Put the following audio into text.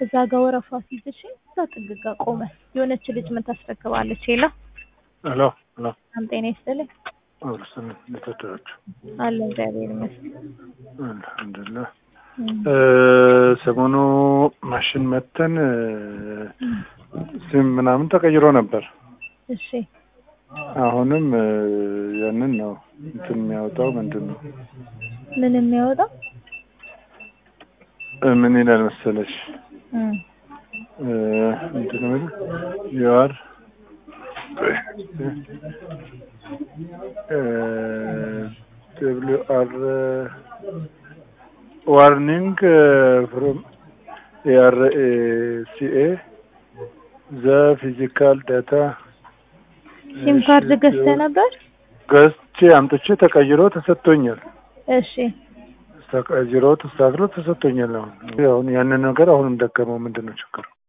እዛ ጋር ወረፋ ሲይዝሽ እዛ ጥግ ጋር ቆመ የሆነች ልጅ ምን ታስረክባለች ሄላ ሄሎ ሄሎ በጣም ጤና ይስጥልኝ አብርስን እንደተደራችሁ አለ እግዚአብሔር ይመስገን አልሐምዱሊላህ እም፣ ሰሞኑ ማሽን መተን ስም ምናምን ተቀይሮ ነበር። እሺ አሁንም እ፣ ያንን ነው እንትን የሚያወጣው ምንድን ነው ምን የሚያወጣው እ፣ ምን ይላል መሰለሽ እም፣ እ፣ ምንድን ነው ዩአር ደብሊው አር ዋርኒንግ ፍሮም ኤአር ሲኤ ዘ ፊዚካል ዳታ ሲም ካርድ ገዝተህ ነበር ገዝቼ አምጥቼ ተቀይሮ ተሰጥቶኛል። እሺ ተቀይሮ ተስተካክሎ ተሰጥቶኛል። አሁን አሁን ያንን ነገር አሁንም ደገመው። ምንድን ነው ችግሩ?